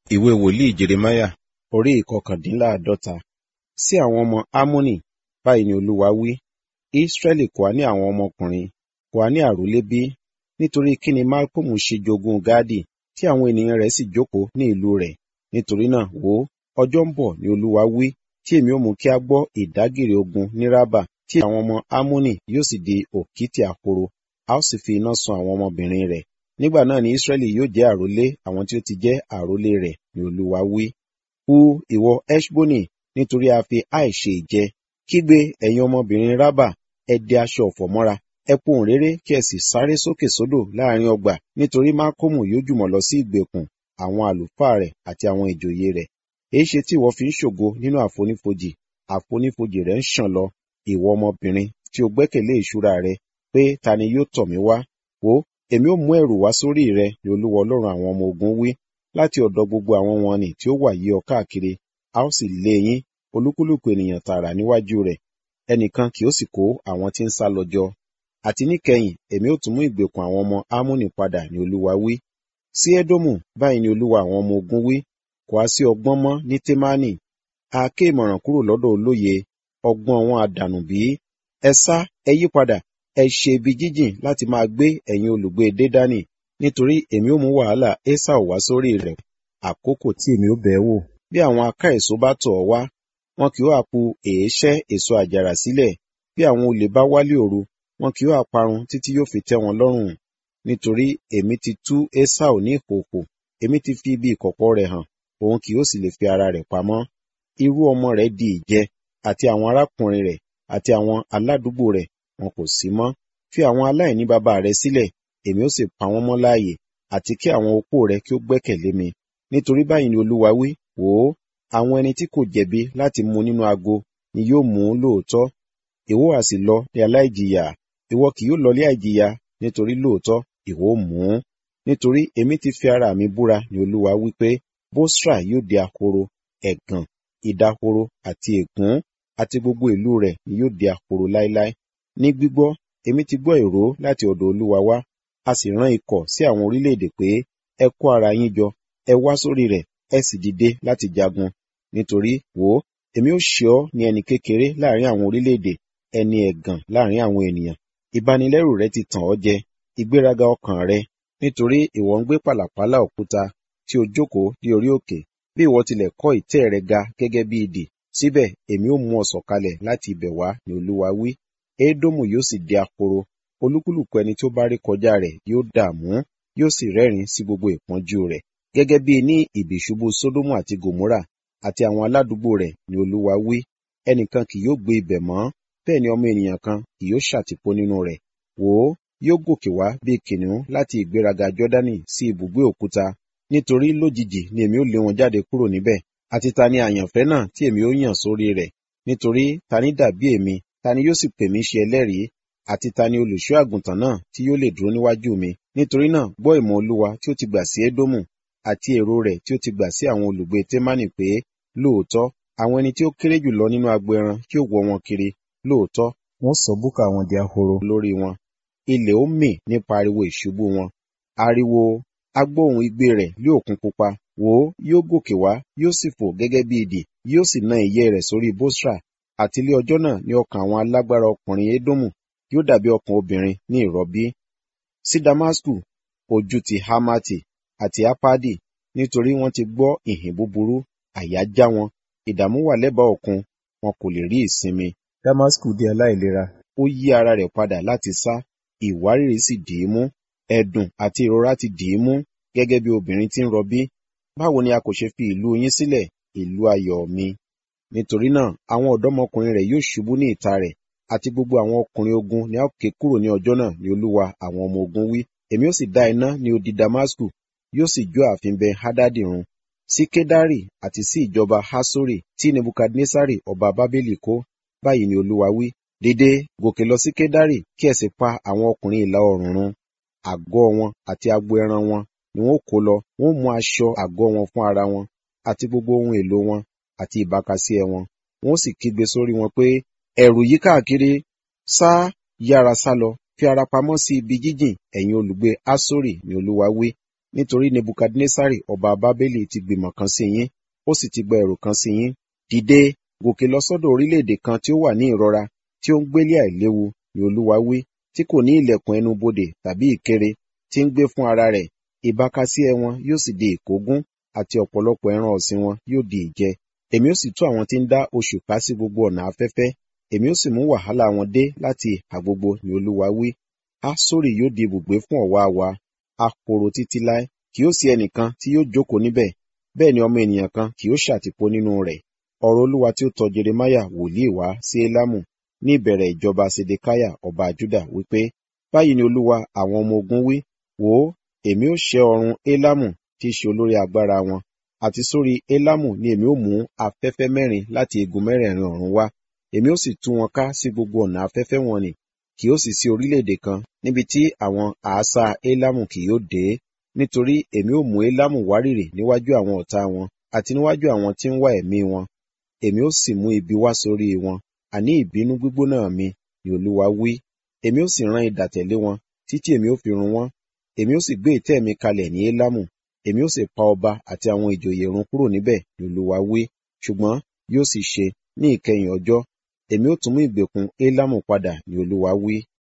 ìwé wòlíì jeremáyà orí ìkọkàndínláàádọ́ta sí àwọn ọmọ ámónì báyìí ni olúwa wí ísírẹ́lì kò á ní àwọn ọmọkùnrin kò á ní àrólé bí nítorí kí ni malcolm ṣe jogún gáàdì tí àwọn ènìyàn rẹ̀ sì jókòó ní ìlú rẹ̀ nítorí náà wò ó ọjọ́ ń bọ̀ ni olúwa wí tí èmi ó mú kí a gbọ́ ìdágìrì ogun ní rábà tí àwọn ọmọ ámónì yóò sì di òkìtì àkoro a ó sì fi iná sun àwọn ọmọbìnrin rẹ̀ nígbà náà ni ísírẹ́lì yóò jẹ́ àrólé àwọn tí ó ti jẹ́ àrólé rẹ̀ ni olúwa wí hu ìwọ eshboni nítorí a fi àìṣe ìjẹ kígbe ẹ̀yin ọmọbìnrin rábà ẹ dẹ aṣọ ọ̀fọ̀ mọ́ra ẹ pohùn réré kí ẹ sì sáré sókè sódò láàrin ọgbà nítorí mákòmù yóò jùmọ̀ lọ sí ìgbèkùn àwọn àlùfáà rẹ̀ àti àwọn ìjòyè rẹ̀ èyí ṣe tí ìwọ fi ń ṣògo nínú àfonífojì àfonífojì rẹ̀ ń ṣàn lọ ìwọ ọmọbìnrin tí o gbẹ́kẹ̀lé ìṣúra rẹ pé ta ni yóò tọ̀ mí wá wò èmi ó mú ẹ̀rù wá sórí rẹ ni olúwa ọlọ́run àwọn ọmọ ogun wí láti ọ̀dọ̀ gbogbo àwọn wọn nì tí ó wà yí ọ káàkiri a ó sì lé yín olúkúlùkù ènìyàn tààrà níwájú rẹ̀ ẹnìkan kì ó sì kó àwọn tí ń sá lọ jọ àti níkẹyìn èmi ó tún mú ìgbèkùn àwọn ọmọ ámúnì padà ni olúwa wí sí édómù báyìí ni olúwa àwọn ọmọ ogun wí kò á sí ọgbọ́n mọ́ ní témánì a ké ìmọ̀ràn kúrò lọ́dọ̀ olóye ọgbọ́n wọn àdànù bí ẹ sá ẹ yí padà ẹ ṣe ibi jíjìn láti máa gbé ẹ̀yin olùgbé dédánì nítorí èmi ó mú wàhálà esau wá sórí rẹ̀ àkókò tí èmi ó bẹ̀ wò bí àwọn aká èso bá tọ̀ ọ́ wá wọn kì yóò àpu èéṣẹ́ èso àjàrà sílẹ̀ bí àwọn olè bá wálé òru wọn kì yóò àparun títí yóò fi tẹ́ wọn lọ́rùn nítorí èmi ti tú esau ní ìkòkò èmi ti fi ibi ìkọ̀kọ̀ rẹ̀ hàn òun kì yóò sì lè fi ara rẹ̀ pamọ́ irú ọmọ rẹ̀ di ìjẹ àti àwọn arákùnrin rẹ̀ àti àwọn aládùúgbò rẹ̀ wọn kò sí mọ́ fi àwọn aláìní bàbá rẹ̀ sílẹ̀ èmi ó sì pa wọ́n mọ́ láàyè àti kí àwọn opó rẹ̀ kí ó gbẹ́kẹ̀lé mi nítorí báyìí ni olúwa wí wò ó àwọn ẹni tí kò jẹ̀bi láti mu nínú ago ni yóò mú lóòótọ́ ìwọ á sì lọ ní aláìjìyà ìwọ kì yóò lọlé àìjìyà nítorí lóòótọ́ ìwọ ó mú un nítorí èmi ti fi ara mi búra ni olúwa wí pé bósra yóò di ahoro ẹ̀gàn ìdahoro àti ègún àti gbogbo ìlú rẹ̀ ni yóò di ahoro láéláé ní gbígbọ́ èmi ti gbọ́ ìró láti ọ̀dọ̀ olúwa wá a sì rán ikọ̀ sí àwọn orílẹ̀-èdè pé ẹ kó ara yín jọ ẹ wá sórí rẹ̀ ẹ sì dìde láti jagun nítorí wò ó èmi ó ṣe ọ́ ní ẹni kékeré láàrin àwọn orílẹ̀-èdè ẹni ẹ̀gàn láàrin àwọn ènìyàn ìbanilẹ́rù rẹ ti tàn ọ́ jẹ ìgbéraga ọkàn rẹ nítorí ìwọ ń gbé pàlàpálà òkúta tí o jókòó ní orí òkè bí ìwọ tilẹ̀ kọ́ ìtẹ́ rẹ ga gẹ́gẹ́ bí idì síbẹ̀ èmi ó mú ọ sọ̀kalẹ̀ láti ibẹ̀ wá ni olúwa wí édómù yóò sì di ahoro olúkúlùkù ẹni tó bá rí kọjá rẹ̀ yóò dààmú yóò sì rẹ́rìn sí gbogbo ìpọ́njú rẹ̀ gẹ́gẹ́ bí ní ìbìṣubú sódómù àti gòmórà àti àwọn aládùúgbò rẹ̀ ni olúwa wí ẹnìkan kì yóò gbé ibẹ̀ mọ́ bẹ́ẹ̀ ni ọmọ ènìyàn kan kì yóò ṣàtìpó nínú rẹ̀ wò ó yóò gòkè wá bí kìnìún láti ìgbéraga jọ́dánì sí ibùgbé òkúta nítorí lójijì ni èmi ó lé wọn jáde kúrò níbẹ̀ àti ta ni àyànfẹ́ náà tí èmi ó yàn sórí rẹ̀ nítorí ta ni dàbí èmi ta ni yóò sì pè mí ṣe ẹlẹ́rìí àti ta ni olùṣọ́ àgùntàn náà tí yóò lè dúró níwájú mi nítorí náà gbọ́ ìmọ̀ olúwa tí ó ti gbà sí édómù àti èrò rẹ̀ tí ó ti gbà sí àwọn olùgbé témánì pé lóòótọ́ àwọn ẹni tí ó kéré jù lọ nínú agbo ẹran kí ó wọ wọn kiri lóòótọ́ wọ́n sọ búkà wọn di ahoro lórí wọn ilẹ̀ ó mì nípa ariwo ìṣubú wọn ariwo agbóhùn igbe rẹ̀ lé òkun pupa wò ó yóò gòkè wá yóò sì fò gẹ́gẹ́ bí idì yóò sì na ìyẹ́ rẹ̀ sórí bósra àti ilé ọjọ́ náà ní ọkàn àwọn alágbára ọkùnrin édómù yóò dàbí ọkàn obìnrin ní ìrọbí sí damasku ojú ti hamati àti apadi nítorí wọ́n ti gbọ́ ìhìn búburú àyà já wọn ìdààmú wà lẹ́bàá òkun wọn kò lè rí ìsinmi damasku di aláìlera ó yí ara rẹ̀ padà láti sá ìwárìrì sì dì í mú ẹ̀dùn àti ìrora ti dì í mú gẹ́gẹ́ bí obìnrin tí ń rọbí báwo ni a kò ṣe fi ìlú yín sílẹ̀ ìlú ayọ̀ mi nítorí náà àwọn ọ̀dọ́mọkùnrin rẹ̀ yóò ṣubú ní ìta rẹ̀ àti gbogbo àwọn ọkùnrin ogun ni a ó ké kúrò ní ọjọ́ náà ní olúwa àwọn ọmọ ogun wí èmi ó sì dá iná ní odi damasku yóò sì jó ààfin bẹ hadadi run sí kedari àti sí ìjọba hasori tí nebukadnesari ọba bábélì kó báyìí ni olúwa wí dìde gòkè lọ sí kedari kí ẹ sì pa àwọn ọkùnrin ìlà oòrùn run àgọ́ wọn àti agbo ẹran wọn ni wọn kó lọ wọn mú aṣọ àgọ́ wọn fún ara wọn àti gbogbo ohun èlò wọn àti ìbákasíẹ wọn wọn sì kígbe sórí wọn pé ẹ̀rù yí káàkiri sá yára sá lọ fi ara pamọ́ sí ibi jíjìn ẹ̀yin olùgbé asori ni olúwa wí nítorí nebukadnesari ọba bábélì ti gbìmọ̀ kan sí yín ó sì ti gba ẹ̀rù kan sí yín dìde gòkè lọ sọ́dọ̀ orílẹ̀-èdè kan tí ó wà ní ìrora tí ó ń gbélé àìléwu ni olúwa wí tí kò ní ilẹ̀kùn ẹnu bodè tàbí ìkéré tí ń gbé fún ara rẹ̀ ìbákasíẹ wọn yóò sì di ìkógun àti ọ̀pọ̀lọpọ̀ ẹran ọ̀sìn wọn yóò di ìjẹ èmi ó sì tú àwọn tí ń dá oṣù ká sí gbogbo ọ̀nà afẹ́fẹ́ èmi ó sì mú wàhálà wọn dé láti ìhà gbogbo ni olúwa wí asori yóò di ibùgbé fún ọ̀wá wa ahoro títí láé kì yóò sí ẹnìkan tí yóò jókòó níbẹ̀ bẹ́ẹ̀ ni ọmọ ènìyàn kan kì yóò ṣàtìpó nínú rẹ̀ ọ̀rọ̀ olúwa tí ó tọ̀ jeremaya wòlíì wá sí elamu ní ìbẹ̀rẹ̀ ìjọba sedekiah ọba juda wípé báyìí ni olúwa àwọn ọmọ ogun wí wò ó èmi ó ṣẹ́ ọrùn elamu tí í ṣe olórí agbára wọn àti sórí elamu ni èmi ó mú afẹ́fẹ́ mẹ́rin láti igun mẹ́rẹ̀ẹ̀rin ọ̀run wá èmi ó sì tú wọn ká sí gbogbo ọ̀nà afẹ́fẹ́ wọn nì kì yóò sì sí orílẹ̀-èdè kan níbi tí àwọn àásá elamu kì yóò dé nítorí èmi ó mú elamu wárìrì níwájú àwọn ọ̀tá wọn àti níwájú àwọn tí ń wá ẹ̀mí wọn èmi ó sì mú ibi wá sórí wọn àní ìbínú gbígbóná mi ni olúwa wí èmi ó sì rán idà tẹ̀lé wọn títí èmi ó fi run wọn èmi ó sì gbé ìtẹ́ mi kalẹ̀ ní elamu èmi ó sì pa ọba àti àwọn ìjòyè run kúrò níbẹ̀ ni olúwa wí ṣùgbọ́n yóò sì ṣe ní ìkẹyìn ọjọ́ èmi ó tún mú ìgbèkùn elamu padà ni olúwa wí